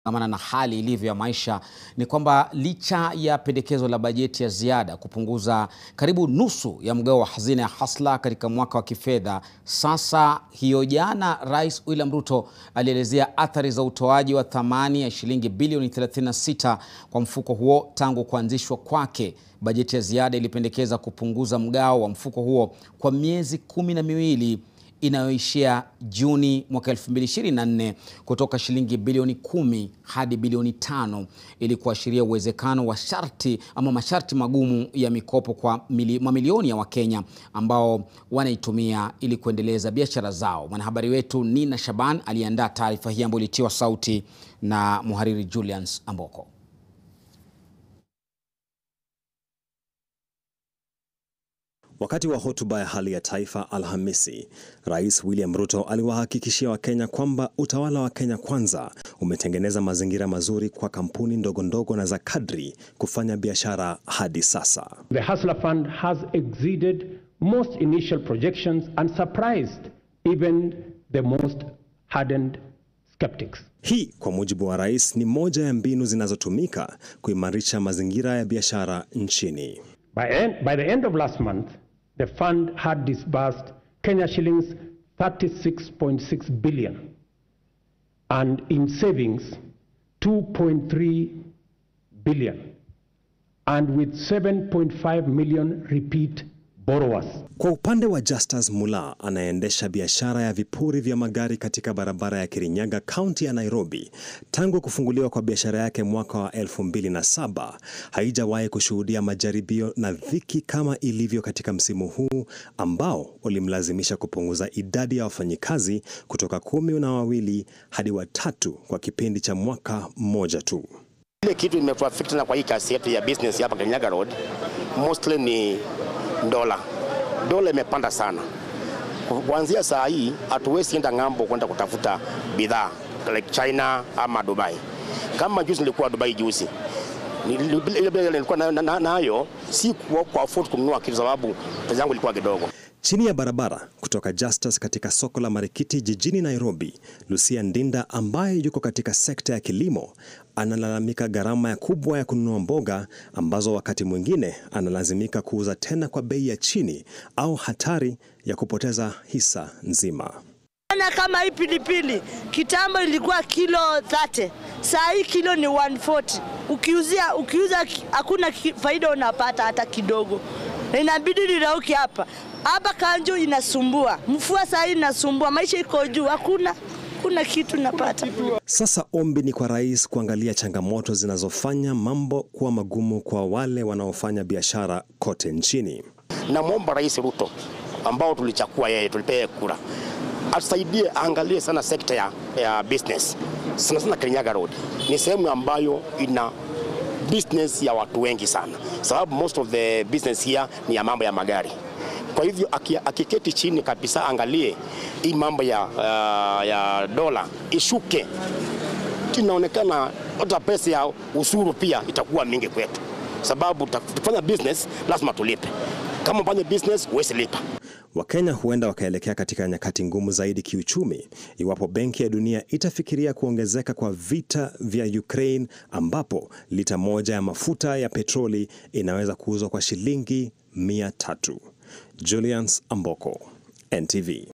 Amana na hali ilivyo ya maisha ni kwamba licha ya pendekezo la bajeti ya ziada kupunguza karibu nusu ya mgao wa hazina ya Hustler katika mwaka wa kifedha sasa, hiyo jana Rais William Ruto alielezea athari za utoaji wa thamani ya shilingi bilioni 36 kwa mfuko huo tangu kuanzishwa kwake. Bajeti ya ziada ilipendekeza kupunguza mgao wa mfuko huo kwa miezi kumi na miwili inayoishia Juni mwaka 2024 kutoka shilingi bilioni kumi hadi bilioni tano ili kuashiria uwezekano wa sharti ama masharti magumu ya mikopo kwa mili, mamilioni ya Wakenya ambao wanaitumia ili kuendeleza biashara zao. Mwanahabari wetu Nina Shaban aliandaa taarifa hii ambayo ilitiwa sauti na muhariri Julius Amboko. Wakati wa hotuba ya hali ya taifa Alhamisi, Rais William Ruto aliwahakikishia Wakenya kwamba utawala wa Kenya Kwanza umetengeneza mazingira mazuri kwa kampuni ndogo ndogo na za kadri kufanya biashara hadi sasa. The Hustler Fund has exceeded most initial projections and surprised even the most hardened skeptics. Hii kwa mujibu wa rais ni moja ya mbinu zinazotumika kuimarisha mazingira ya biashara nchini. By, end, by the end of last month, the fund had disbursed Kenya shillings 36.6 billion and in savings 2.3 billion and with 7.5 million repeat borrowers. Kwa upande wa Justus Mula anayeendesha biashara ya vipuri vya magari katika barabara ya Kirinyaga, kaunti ya Nairobi, tangu kufunguliwa kwa biashara yake mwaka wa 2007 haijawahi kushuhudia majaribio na dhiki kama ilivyo katika msimu huu ambao ulimlazimisha kupunguza idadi ya wafanyikazi kutoka kumi na wawili hadi watatu kwa kipindi cha mwaka mmoja tu. Ile kitu imetuaffect na kwa hii kasi yetu ya business hapa Kirinyaga Road mostly ni dola. Dola imepanda sana. Kuanzia saa hii hatuwezi enda ng'ambo kwenda kutafuta bidhaa like China ama Dubai. Kama juzi nilikuwa Dubai juzi, ile bila nilikuwa nayo na, na, na si kwa afford kununua kitu sababu pesa yangu ilikuwa kidogo. Chini ya barabara kutoka Justus katika soko la Marikiti jijini Nairobi, Lucia Ndinda ambaye yuko katika sekta ya kilimo analalamika gharama ya kubwa ya kununua mboga ambazo wakati mwingine analazimika kuuza tena kwa bei ya chini au hatari ya kupoteza hisa nzima. Na kama hii pilipili kitambo ilikuwa kilo 30, saa hii kilo ni 140. Ukiuzia ukiuza hakuna faida unapata hata kidogo, inabidi nirauki hapa hapa. Kanjo inasumbua, mfua saa hii inasumbua, maisha iko juu, hakuna kuna kitu napata. Sasa ombi ni kwa rais kuangalia changamoto zinazofanya mambo kuwa magumu kwa wale wanaofanya biashara kote nchini. Namwomba Rais Ruto ambao tulichakua yeye, tulipea kura, atusaidie, aangalie sana sekta ya, ya business sana sana. Kirinyaga Road ni sehemu ambayo ina business ya watu wengi sana, sababu most of the business here ni ya mambo ya magari. Kwa hivyo akiketi chini kabisa, angalie hii mambo ya, uh, ya dola ishuke, inaonekana hata pesa ya ushuru pia itakuwa mingi kwetu, sababu tukifanya business lazima tulipe. Kama ufanye business huwezi lipa. Wakenya huenda wakaelekea katika nyakati ngumu zaidi kiuchumi iwapo Benki ya Dunia itafikiria kuongezeka kwa vita vya Ukraine, ambapo lita moja ya mafuta ya petroli inaweza kuuzwa kwa shilingi mia tatu. Julius Amboko, NTV.